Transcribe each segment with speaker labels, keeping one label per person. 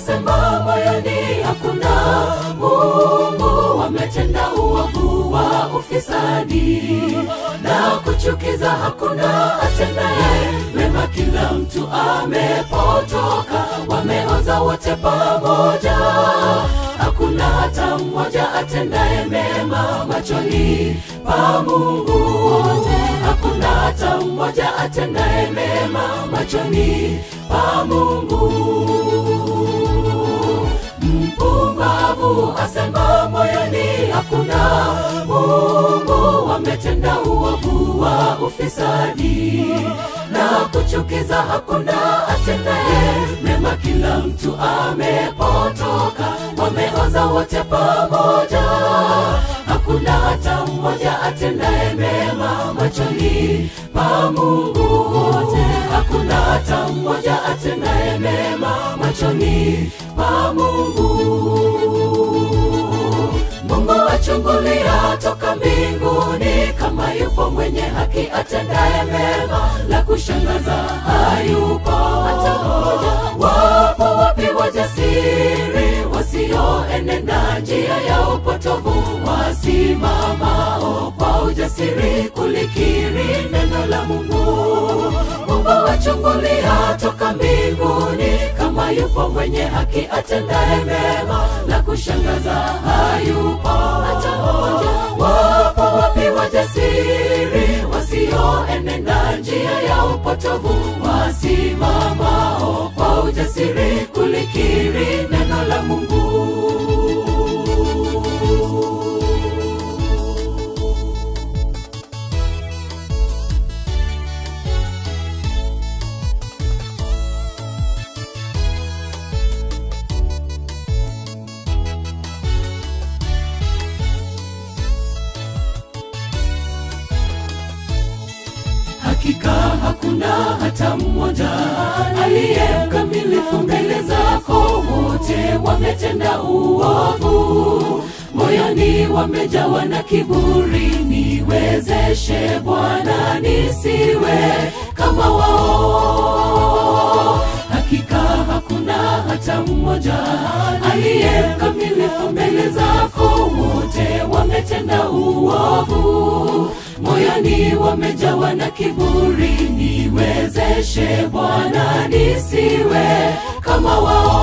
Speaker 1: asema moyoni hakuna Mungu, wametenda uovu wa ufisadi na kuchukiza, hakuna atendaye mema, kila mtu amepotoka, wameoza wote pamoja, hakuna hata mmoja atendaye mema machoni pa Mungu wote, hakuna hata mmoja atendaye mema machoni pa Mungu. Mpumbavu asema moyoni hakuna Mungu, wametenda uovu wa ufisadi na kuchukiza, hakuna atendaye mema, kila mtu amepotoka, wameoza wote pamoja, hakuna hata mmoja atendaye mema machoni pa Mungu wote, hakuna hata mmoja atendaye mema machoni pa Mungu. Mungu achungulia toka mbinguni, kama yupo mwenye haki atendaye mema, la kushangaza hayupo hata mmoja. Wapo wapi wajasiri wasioenenda njia ya upotovu, wasimamao kwa ujasiri kulikiri neno la Mungu. Mungu achungulia toka mbinguni, kama yupo mwenye haki atendaye mema, la kushangaza hayupo hata mmoja. Wapo wapi wajasiri wasioenenda njia ya upotovu, wasimamao kwa ujasiri kulikiri neno la Mungu. Hakika hakuna hata mmoja aliye mkamilifu mbele zako, wote wametenda uovu, moyoni wamejawa na kiburi. Niwezeshe Bwana nisiwe kama wao. Hakika hakuna hata mmoja aliye mkamilifu mbele zako, wote wametenda uovu moyoni wamejawa na kiburi. Niwezeshe Bwana nisiwe kama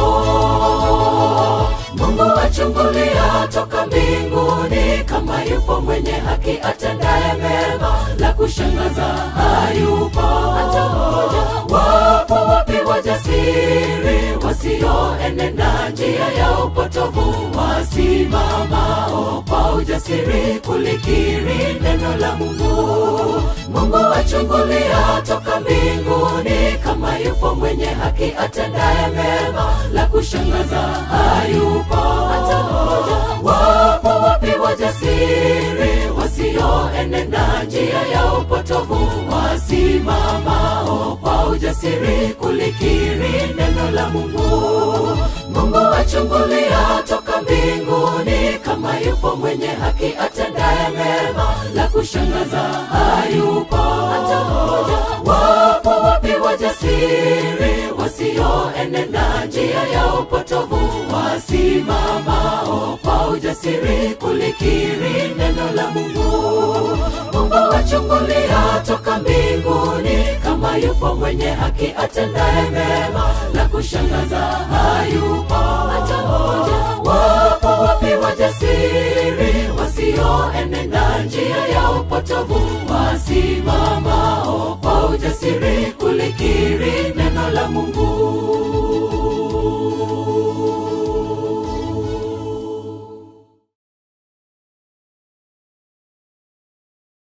Speaker 1: wao. Mungu achungulia toka mbinguni, kama yupo mwenye haki atendaye mema, la kushangaza hayupo hata mmoja. Wapo wapi wajasiri wasioenenda njia ya upotovu, wasimamao kwa ujasiri kulikiri neno la Mungu. Mungu achungulia toka mbinguni, kama yupo mwenye haki atendaye mema, la kushangaza hayupo hata mmoja. Wapo wapi wajasiri wasioenenda njia ya upotovu, wasimamao kwa ujasiri kulikiri neno la Mungu. Mungu achungulia toka mbinguni, kama yupo mwenye haki atendaye mema, la kushangaza hayupo hata mmoja. Wapo wapi wajasiri wasioenenda njia ya upotovu, wasimamao kwa ujasiri kulikiri neno la Mungu. Mungu achungulia toka mbinguni, kama yupo mwenye haki atendaye mema, la kushangaza hayupo hata mmoja. Wapo wapi wajasiri wasioenenda njia ya upotovu, wasimamao